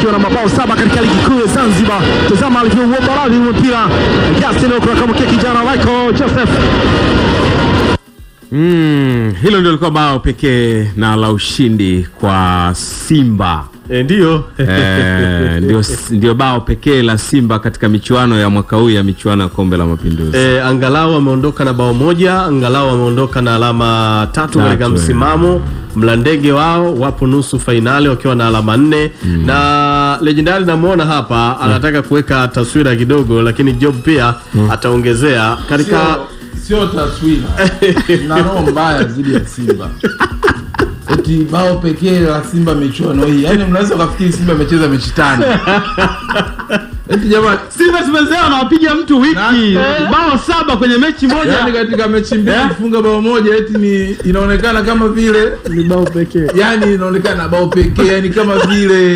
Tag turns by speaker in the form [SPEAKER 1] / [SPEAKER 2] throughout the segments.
[SPEAKER 1] akiwa na mabao saba katika ligi kuu ya Zanzibar. Tazama alivyouomba radhi huo mpira. Justin Okra akamwekea kijana Michael Joseph.
[SPEAKER 2] Mm, hilo ndio lilikuwa bao pekee na la ushindi kwa Simba.
[SPEAKER 1] E, ndio
[SPEAKER 2] Eh, ndio, ndio bao pekee la Simba katika michuano ya mwaka huu ya michuano ya kombe la mapinduzi.
[SPEAKER 1] e, angalau ameondoka na bao moja, angalau ameondoka na alama tatu katika
[SPEAKER 2] Tatu,
[SPEAKER 1] msimamo. Mlandege wao wapo nusu fainali wakiwa na alama nne na legendari namwona hapa anataka kuweka taswira kidogo, lakini Job pia ataongezea katika
[SPEAKER 3] Sio- sio taswira na roho mbaya dhidi ya Simba. Eti bao pekee la Simba michuano hii, yaani mnaweza ukafikiri Simba amecheza mechi tano. Eti jamani,
[SPEAKER 2] Simba tumezoea anawapiga mtu wiki
[SPEAKER 3] Na-
[SPEAKER 2] bao saba kwenye mechi moja.
[SPEAKER 3] yaani katika mechi mbili
[SPEAKER 2] Eh?
[SPEAKER 3] kufunga bao moja eti ni inaonekana kama vile
[SPEAKER 1] ni bao pekee.
[SPEAKER 3] yani inaonekana bao pekee, yani kama vile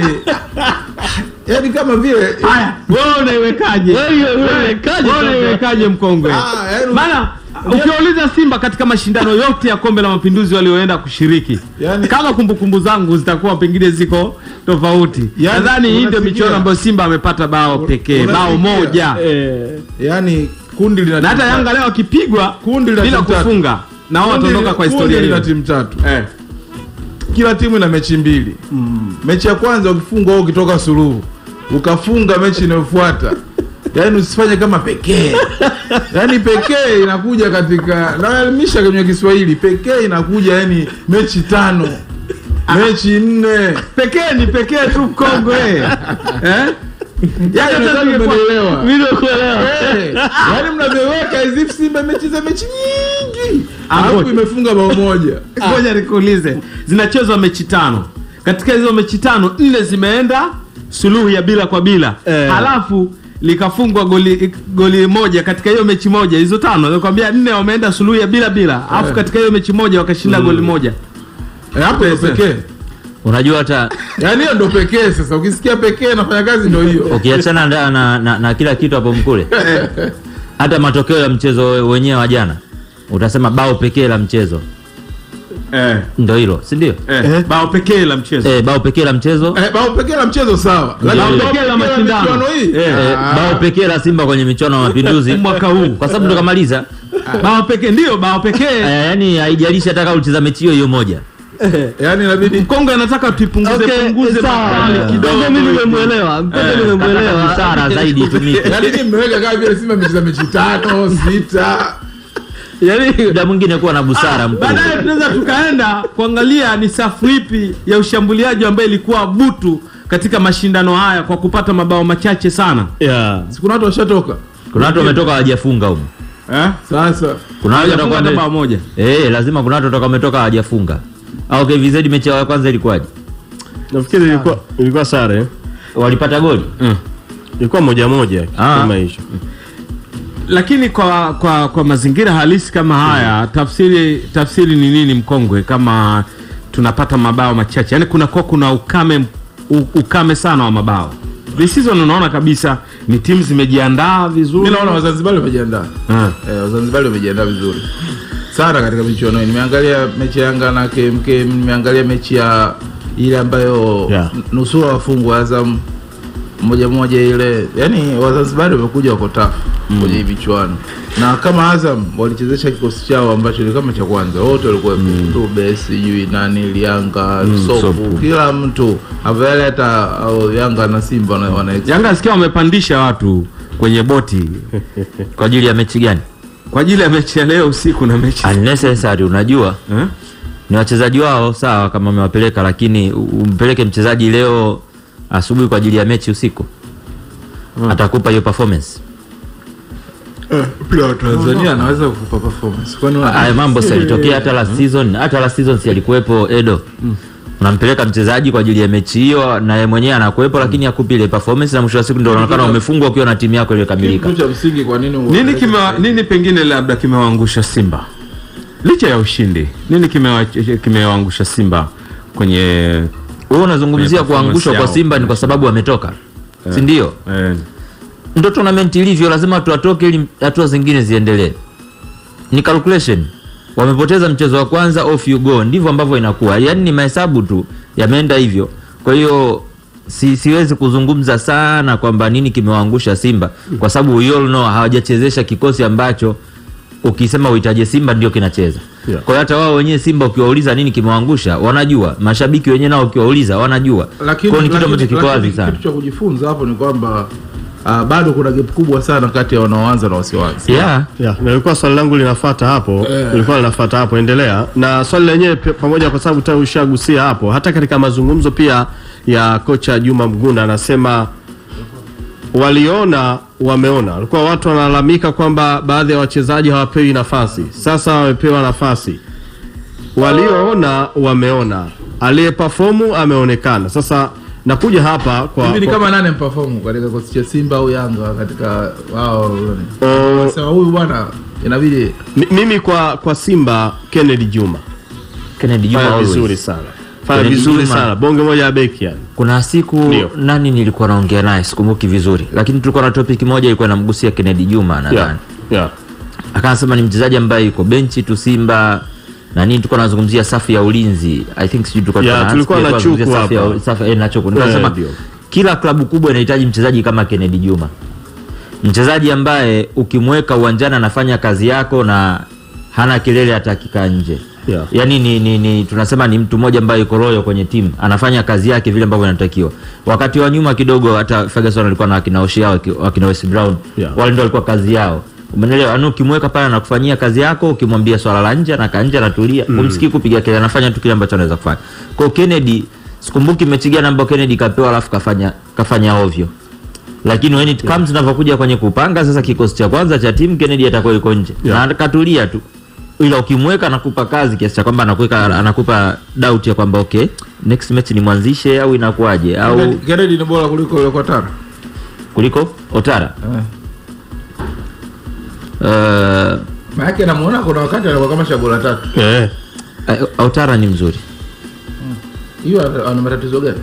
[SPEAKER 3] yani kama vile
[SPEAKER 2] Haya, wewe unaiwekaje?
[SPEAKER 1] Wewe unaiwekaje
[SPEAKER 2] Wewe unaiwekaje mkongwe?
[SPEAKER 3] Ah, yaani-
[SPEAKER 2] Maana ukiwauliza Simba katika mashindano yote ya kombe la mapinduzi walioenda kushiriki,
[SPEAKER 3] Yaani-
[SPEAKER 2] kama kumbukumbu zangu zitakuwa pengine ziko tofauti,
[SPEAKER 3] Yaani,
[SPEAKER 2] nadhani hii ndio
[SPEAKER 3] unasikia?
[SPEAKER 2] michuano ambayo Simba amepata bao pekee,
[SPEAKER 3] unasikia?
[SPEAKER 2] bao moja,
[SPEAKER 1] Eh,
[SPEAKER 3] yani kundi lina
[SPEAKER 2] na hata
[SPEAKER 3] timu
[SPEAKER 2] Yanga leo akipigwa
[SPEAKER 3] Kundi la
[SPEAKER 2] bila
[SPEAKER 3] timu tatu.
[SPEAKER 2] kufunga na wao
[SPEAKER 3] Kundi-
[SPEAKER 2] wataondoka kwa
[SPEAKER 3] kundi
[SPEAKER 2] historia
[SPEAKER 3] lina
[SPEAKER 2] hiyo.
[SPEAKER 3] timu tatu
[SPEAKER 2] Eh.
[SPEAKER 3] kila timu ina mechi mbili mechi ya kwanza ukifungwa au ukitoka suluhu ukafunga mechi inayofuata yaani usifanye kama pekee yaani pekee inakuja katika naelimisha kwenye kiswahili pekee inakuja yani mechi tano mechi nne
[SPEAKER 2] Pekee ni pekee tu mkongwe. eh? Yaani hata
[SPEAKER 3] nadhani
[SPEAKER 2] tungekuwa-
[SPEAKER 3] umenielewa.
[SPEAKER 1] mimi nakuelewa.
[SPEAKER 3] Eh, yaani mnavyoweka as if simba imecheza mechi nyingi
[SPEAKER 2] Ah,
[SPEAKER 3] alafu
[SPEAKER 2] ngoja.
[SPEAKER 3] imefunga bao moja
[SPEAKER 2] Ngoja nikuulize, zinachezwa mechi tano. Katika hizo mechi tano, nne zimeenda suluhu ya bila kwa bila
[SPEAKER 1] Eh.
[SPEAKER 2] halafu likafungwa goli goli moja katika hiyo mechi moja. Hizo tano nakwambia, nne wameenda suluhu ya bila bila, alafu katika hiyo mechi moja wakashinda goli moja.
[SPEAKER 3] Eh, hapo ndo pekee
[SPEAKER 4] Unajua hata
[SPEAKER 3] yaani hiyo ndo pekee sasa ukisikia pekee nafanya kazi ndo hiyo
[SPEAKER 4] ukiachana na, na, na, na kila kitu hapo mkule, hata matokeo ya mchezo wenyewe wa jana utasema bao pekee la mchezo
[SPEAKER 2] Eh,
[SPEAKER 4] ndo hilo, si ndio?
[SPEAKER 2] eh, bao pekee la mchezo
[SPEAKER 4] Eh, bao pekee la mchezo
[SPEAKER 3] Eh, bao pekee la mchezo sawa Lakini
[SPEAKER 4] Bao
[SPEAKER 3] bao
[SPEAKER 2] pekee la mashindano.
[SPEAKER 3] michuano hii
[SPEAKER 2] Eh,
[SPEAKER 4] eh,
[SPEAKER 3] Ah,
[SPEAKER 4] bao pekee la Simba kwenye michuano ya mapinduzi
[SPEAKER 2] mwaka huu
[SPEAKER 4] kwa sababu ndo kamaliza.
[SPEAKER 2] bao pekee ndio bao pekee.
[SPEAKER 4] Eh, yani haijalishi hata kama ulicheza mechi hiyo hiyo moja.
[SPEAKER 3] yaani inabidi
[SPEAKER 2] Kongo anataka tuipunguze
[SPEAKER 1] Okay,
[SPEAKER 2] punguze
[SPEAKER 1] sawa.
[SPEAKER 2] makali kidogo.
[SPEAKER 1] Mpenzi mimi nimemwelewa. Mpenzi nimemwelewa.
[SPEAKER 4] Busara zaidi itumike.
[SPEAKER 3] yaani ni mmeweka kama vile Simba imecheza mechi tano sita
[SPEAKER 1] Yaani
[SPEAKER 4] Muda mwingine kuwa na busara mkuu.
[SPEAKER 2] Baadaye tunaweza tukaenda kuangalia ni safu ipi ya ushambuliaji ambayo ilikuwa butu katika mashindano haya kwa kupata mabao machache sana.
[SPEAKER 1] yeah.
[SPEAKER 3] si kuna watu washatoka
[SPEAKER 4] Kuna watu wametoka hawajafunga huko.
[SPEAKER 2] Eh?
[SPEAKER 3] sasa
[SPEAKER 4] Kuna watu
[SPEAKER 2] Hawajafunga
[SPEAKER 4] watakuwa
[SPEAKER 2] hata
[SPEAKER 4] wame-
[SPEAKER 2] bao moja.
[SPEAKER 4] Eh, lazima kuna watu watakuwa wametoka hawajafunga. Au KVZ mechi yao ya kwanza ilikuwaje?
[SPEAKER 1] Nafikiri ilikuwa ilikuwa sare.
[SPEAKER 4] Walipata goli?
[SPEAKER 1] Ilikuwa moja moja
[SPEAKER 4] Ah.
[SPEAKER 1] kama hicho.
[SPEAKER 2] Lakini kwa kwa kwa mazingira halisi kama haya, tafsiri tafsiri ni nini mkongwe kama tunapata mabao machache? Yaani kuna kwa kuna ukame u- ukame sana wa mabao. This season unaona kabisa ni timu zimejiandaa vizuri.
[SPEAKER 3] mi naona wazanzibari wamejiandaa
[SPEAKER 2] Ah.
[SPEAKER 3] eh, wazanzibari wamejiandaa vizuri sana katika michuano hii nimeangalia mechi ya yanga na KMK nimeangalia mechi ya ile ambayo
[SPEAKER 1] Yeah.
[SPEAKER 3] n- nusura wafungwa azam moja moja ile yani wazanzibari wamekuja wako tafu kwenye hii michuano na kama azam walichezesha kikosi chao ambacho ni kama cha kwanza wote walikuwa mm. rube sijui nani lianga sopu,
[SPEAKER 2] Sopu.
[SPEAKER 3] kila mtu avale hata au yanga na simba wana, wana
[SPEAKER 2] Yanga sikia wamepandisha watu kwenye boti
[SPEAKER 4] Kwa ajili ya mechi gani?
[SPEAKER 2] kwa ajili ya mechi ya leo usiku na mechi
[SPEAKER 4] Unnecessary unajua.
[SPEAKER 2] eh?
[SPEAKER 4] Ni wachezaji wao sawa kama wamewapeleka lakini u- umpeleke mchezaji leo asubuhi kwa ajili ya mechi usiku. Atakupa hiyo performance.
[SPEAKER 3] mpira wa Tanzania anaweza kukupa performance kwani wana-
[SPEAKER 4] Haya mambo si yalitokea hata last season, hata last season si alikuwepo Edo. Unampeleka mchezaji kwa ajili ya mechi hiyo na yeye mwenyewe anakuwepo lakini hakupi ile performance na mwisho wa siku ndio unaonekana umefungwa ukiwa na timu yako iliyokamilika.
[SPEAKER 3] kitu cha msingi kwa nini
[SPEAKER 2] nini kime nini pengine labda kimewaangusha Simba licha ya ushindi nini kimewa- kimewaangusha Simba kwenye
[SPEAKER 4] Wewe unazungumzia
[SPEAKER 2] Kwenye
[SPEAKER 4] kuangushwa kwa
[SPEAKER 2] performance
[SPEAKER 4] Simba ni kwa sababu ametoka. Si ndio?
[SPEAKER 2] eh,
[SPEAKER 4] Ndio tournament ilivyo, lazima tuatoke ili hatua zingine ziendelee. Ni calculation. Wamepoteza mchezo wa kwanza, off you go. Ndivyo ambavyo inakuwa, yaani ni mahesabu tu yameenda hivyo. Kwa hiyo si, siwezi kuzungumza sana kwamba nini kimewaangusha Simba kwa sababu we all know hawajachezesha kikosi ambacho ukisema uhitaje Simba ndio kinacheza.
[SPEAKER 1] Yeah.
[SPEAKER 4] Kwa hiyo hata wao wenyewe Simba ukiwauliza nini kimewaangusha wanajua, mashabiki wenyewe nao ukiwauliza wanajua. Kwa
[SPEAKER 3] lakini
[SPEAKER 4] hiyo ni kitu ambacho
[SPEAKER 3] lakini-
[SPEAKER 4] kiko wazi
[SPEAKER 3] lakini
[SPEAKER 4] sana.
[SPEAKER 3] kitu cha kujifunza hapo ni kwamba ah, bado kuna gap kubwa sana kati ya wanaoanza na wasioanza
[SPEAKER 4] Yeah.
[SPEAKER 1] Yeah, na ilikuwa swali langu linafuata hapo,
[SPEAKER 3] Eh.
[SPEAKER 1] ilikuwa linafuata hapo, endelea na swali lenyewe pia- pamoja, kwa sababu tayari ushagusia hapo. Hata katika mazungumzo pia ya kocha Juma Mgunda anasema waliona wameona. Walikuwa watu wanalalamika kwamba baadhi ya wachezaji hawapewi nafasi, sasa wamepewa nafasi. Walioona wameona, aliyeperformu ameonekana. Sasa nakuja hapa kwa,
[SPEAKER 3] hivi ni
[SPEAKER 1] kwa
[SPEAKER 3] kama nane mperform katika kikosi cha Simba au Yanga katika wao
[SPEAKER 1] Oh.
[SPEAKER 3] sema huyu bwana inabidi
[SPEAKER 1] mi- mimi kwa, kwa Simba Kennedy Juma
[SPEAKER 4] Kennedy Juma
[SPEAKER 1] fanya
[SPEAKER 4] always.
[SPEAKER 1] vizuri sana, fanya
[SPEAKER 4] Kennedy
[SPEAKER 1] vizuri
[SPEAKER 4] Juma.
[SPEAKER 1] sana, bonge moja ya beki yani.
[SPEAKER 4] Kuna siku
[SPEAKER 1] Ndio.
[SPEAKER 4] nani nilikuwa naongea naye sikumbuki vizuri, lakini tulikuwa na topic moja ilikuwa inamgusia Kennedy Juma nadhani
[SPEAKER 1] Yeah. Yeah.
[SPEAKER 4] akasema ni mchezaji ambaye yuko benchi tu Simba na nini, tulikuwa tunazungumzia safu ya ulinzi I think sijui tulikuwa
[SPEAKER 1] Yeah,
[SPEAKER 4] tuna-
[SPEAKER 1] tulikuwa na
[SPEAKER 4] tunazungumzia
[SPEAKER 1] Chuku
[SPEAKER 4] safu ya-
[SPEAKER 1] hapa.
[SPEAKER 4] safu- eh, na Chuku
[SPEAKER 1] Eh,
[SPEAKER 4] nikasema
[SPEAKER 1] ndio.
[SPEAKER 4] kila klabu kubwa inahitaji mchezaji kama Kennedy Juma, mchezaji ambaye ukimweka uwanjani anafanya kazi yako na hana kelele hata akikaa nje
[SPEAKER 1] Yeah.
[SPEAKER 4] yaani ni, ni, ni tunasema ni mtu mmoja ambaye yuko loyo kwenye timu anafanya kazi yake vile ambavyo inatakiwa wakati wa nyuma kidogo hata Ferguson alikuwa na wakina Oshia waki- wakina Wes Brown
[SPEAKER 1] Yeah.
[SPEAKER 4] wale ndio walikuwa kazi yao umeelewa yaani ukimweka pale anakufanyia kazi yako ukimwambia swala la nje anakaa nje anatulia mm. umsikii kupiga kelele anafanya tu kile ambacho anaweza kufanya kwa hiyo Kennedy sikumbuki mechi gani ambayo Kennedy kapewa alafu kafanya kafanya ovyo lakini when it comes tunavyokuja kwenye kupanga sasa kikosi cha kwanza cha timu Kennedy atakuwa yuko nje
[SPEAKER 1] Yeah.
[SPEAKER 4] na katulia tu ila ukimweka anakupa kazi kiasi cha kwamba anakuweka anakupa doubt ya kwamba okay next match ni mwanzishe au inakuwaje au
[SPEAKER 3] Kennedy ni bora kuliko yule kwa Tara
[SPEAKER 4] kuliko Otara
[SPEAKER 3] eh.
[SPEAKER 4] uh,
[SPEAKER 3] maana yake namuona kuna wakati anakuwa kama chaguo la tatu
[SPEAKER 1] Eh.
[SPEAKER 4] uh, Otara ni mzuri
[SPEAKER 3] hiyo ana- ana matatizo gani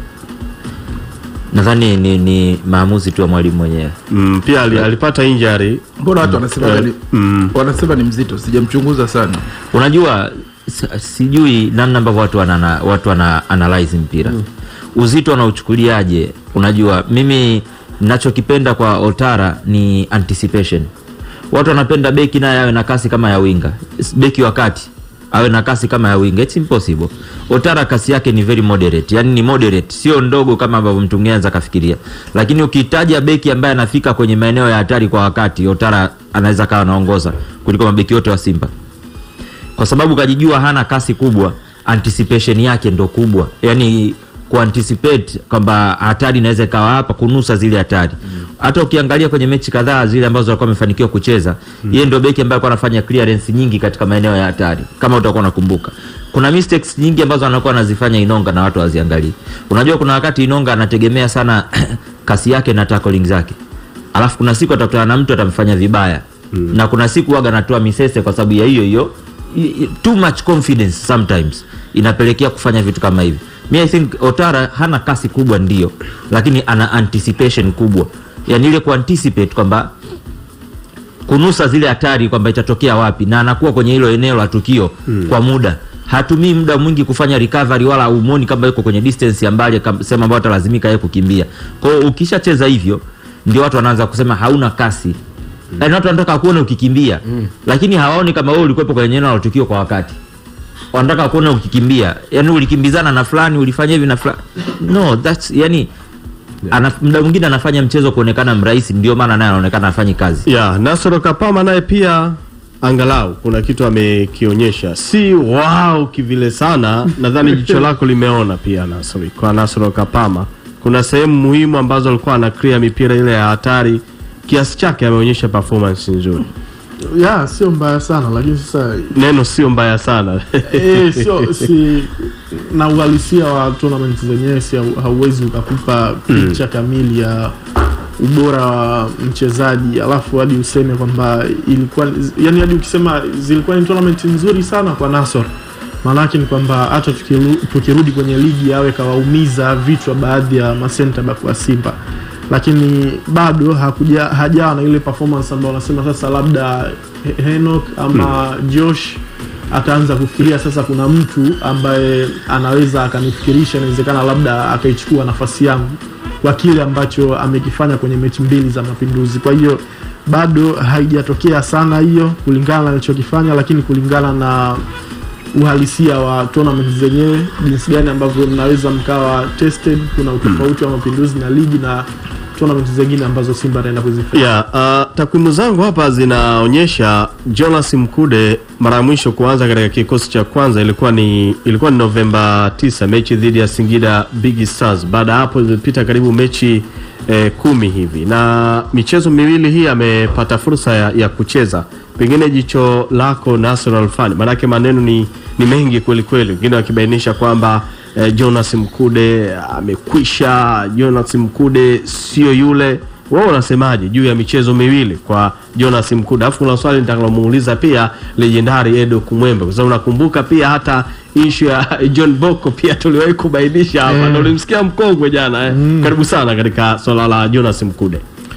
[SPEAKER 4] nadhani ni, ni maamuzi tu ya mwalimu mwenyewe
[SPEAKER 1] Mm, pia ali, alipata injury
[SPEAKER 3] mbona watu wanasema
[SPEAKER 1] Eh,
[SPEAKER 3] ni
[SPEAKER 1] mm.
[SPEAKER 3] wanasema ni mzito sijamchunguza sana
[SPEAKER 4] unajua s- sijui namna ambavyo watu wana, watu wana analyze mpira mm. uzito anauchukuliaje unajua mimi nachokipenda kwa Otara ni anticipation watu wanapenda beki naye awe na kasi kama ya winga S- beki wa kati awe na kasi kama ya winga it's impossible Otara kasi yake ni very moderate yani ni moderate sio ndogo kama ambavyo mtu mwingine anaweza kafikiria lakini ukitaja beki ambaye anafika kwenye maeneo ya hatari kwa wakati Otara anaweza kawa anaongoza kuliko mabeki wote wa Simba kwa sababu kajijua hana kasi kubwa anticipation yake ndo kubwa yani kuanticipate kwamba hatari inaweza ikawa hapa kunusa zile hatari hata ukiangalia kwenye mechi kadhaa zile ambazo alikuwa amefanikiwa kucheza yeye ndio beki ambaye alikuwa anafanya clearance nyingi katika maeneo ya hatari kama utakuwa unakumbuka kuna mistakes nyingi ambazo anakuwa anazifanya Inonga na watu waziangalii unajua kuna wakati Inonga anategemea sana kasi yake na tackling zake alafu kuna siku atakutana na mtu atamfanya vibaya mm. na kuna siku waga anatoa misese kwa sababu ya hiyo hiyo I- i- too much confidence sometimes inapelekea kufanya vitu kama hivi mi i think otara hana kasi kubwa ndio lakini ana anticipation kubwa yani ile kuanticipate kwamba kunusa zile hatari kwamba itatokea wapi na anakuwa kwenye hilo eneo la tukio mm. kwa muda hatumii muda mwingi kufanya recovery wala umoni kama yuko kwenye distance ya mbali kam- sehemu ambayo atalazimika yeye kukimbia kwa hiyo ukishacheza hivyo ndio watu wanaanza kusema hauna kasi mm. yaani watu wanataka kuona ukikimbia mm. lakini hawaoni kama wewe ulikuwepo kwenye eneo la tukio kwa wakati wanataka kuona ukikimbia yani ulikimbizana na fulani ulifanya hivi na fulani no that's yani ana, muda mwingine anafanya mchezo kuonekana mrahisi ndio maana naye anaonekana afanyi kazi
[SPEAKER 1] yeah, Nasoro Kapama naye pia angalau kuna kitu amekionyesha, si wow kivile sana. Nadhani jicho lako limeona pia Nasoro, kwa Nasoro Kapama kuna sehemu muhimu ambazo alikuwa ana clear mipira ile ya hatari, kiasi chake ameonyesha performance nzuri.
[SPEAKER 5] ya sio mbaya sana lakini sasa
[SPEAKER 1] Neno sio mbaya sana
[SPEAKER 5] eh, sio si na uhalisia wa tournament zenyewe si hau- hauwezi ukakupa picha kamili ya ubora wa mchezaji alafu hadi useme kwamba ilikuwa yani hadi ukisema zilikuwa ni tournament nzuri sana kwa Nasor maanake ni kwamba hata tukiru, tukirudi kwenye ligi awe kawaumiza vichwa baadhi ya masenta back wa Simba lakini bado hakuja hajawa na ile performance ambayo wanasema sasa labda He- Henok ama Josh ataanza kufikiria sasa kuna mtu ambaye anaweza akanifikirisha inawezekana labda akaichukua nafasi yangu kwa kile ambacho amekifanya kwenye mechi mbili za Mapinduzi. Kwa hiyo bado haijatokea sana hiyo kulingana na alichokifanya, lakini kulingana na uhalisia wa tournament zenyewe, jinsi gani ambavyo mnaweza mkawa tested. Kuna utofauti wa Mapinduzi na ligi na tournament zingine ambazo Simba anaenda kuzifanya.
[SPEAKER 1] Yeah, uh, takwimu zangu hapa zinaonyesha Jonas Mkude mara ya mwisho kuanza katika kikosi cha kwanza ilikuwa ni ilikuwa ni Novemba 9 mechi dhidi ya Singida Big Stars. Baada ya hapo zimepita karibu mechi eh, kumi hivi na michezo miwili hii amepata fursa ya, ya kucheza. Pengine jicho lako National Fan, maanake maneno ni, ni mengi kweli kweli, wengine wakibainisha kwamba eh, Jonas Mkude amekwisha, Jonas Mkude sio yule wewe unasemaje juu ya michezo miwili kwa Jonas Mkude? Alafu kuna swali nitakalomuuliza pia legendari Edo Kumwembe, kwa sababu nakumbuka pia hata ishu ya John Boko pia tuliwahi kubainisha hapa
[SPEAKER 5] Eh.
[SPEAKER 1] na ulimsikia mkongwe jana eh. Karibu sana katika swala la Jonas Mkude.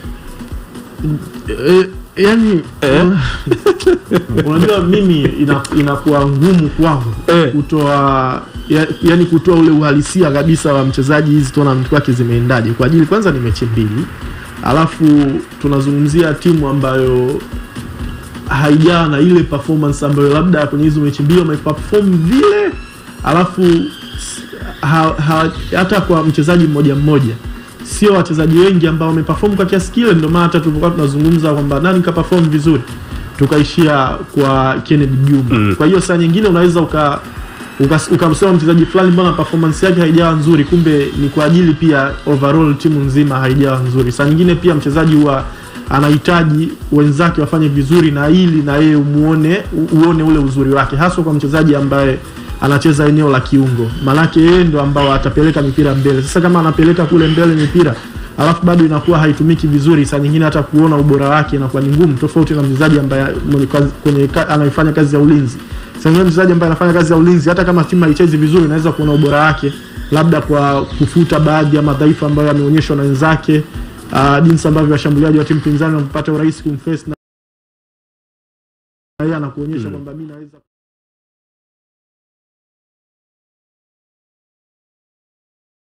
[SPEAKER 5] E, yani unajua mimi ina, inakuwa ngumu kwangu
[SPEAKER 1] Eh.
[SPEAKER 5] kutoa ya, yani kutoa ule uhalisia kabisa wa mchezaji hizi tournament kwake zimeendaje kwa ajili kwanza ni mechi mbili alafu tunazungumzia timu ambayo haijawa na ile performance ambayo labda kwenye hizo mechi mbili wameperform vile alafu s- ha, ha, hata kwa mchezaji mmoja mmoja sio wachezaji wengi ambao wameperform kwa kiasi kile ndio maana hata tulikuwa tunazungumza kwamba nani ka perform vizuri tukaishia kwa Kennedy Juma
[SPEAKER 1] Mm.
[SPEAKER 5] kwa hiyo saa nyingine unaweza uka ukas- ukamsema mchezaji fulani mbona performance yake haijawa nzuri kumbe ni kwa ajili pia overall timu nzima haijawa nzuri saa nyingine pia mchezaji huwa anahitaji wenzake wafanye vizuri na ili na yeye umuone u- uone ule uzuri wake haswa kwa mchezaji ambaye anacheza eneo la kiungo maanake yeye ndo ambao atapeleka mipira mbele sasa kama anapeleka kule mbele mipira alafu bado inakuwa haitumiki vizuri saa nyingine hata kuona ubora wake inakuwa ni ngumu tofauti na mchezaji ambaye mwenye kazi- kwenye ka- anayefanya kazi ya ulinzi saa nyingine mchezaji ambaye anafanya kazi ya ulinzi hata kama timu haichezi vizuri unaweza kuona ubora wake labda kwa kufuta baadhi ya madhaifu ambayo yameonyeshwa na wenzake uh, jinsi ambavyo washambuliaji wa timu pinzani wamepata urahisi kumface na na yeye anakuonyesha kwamba mi naweza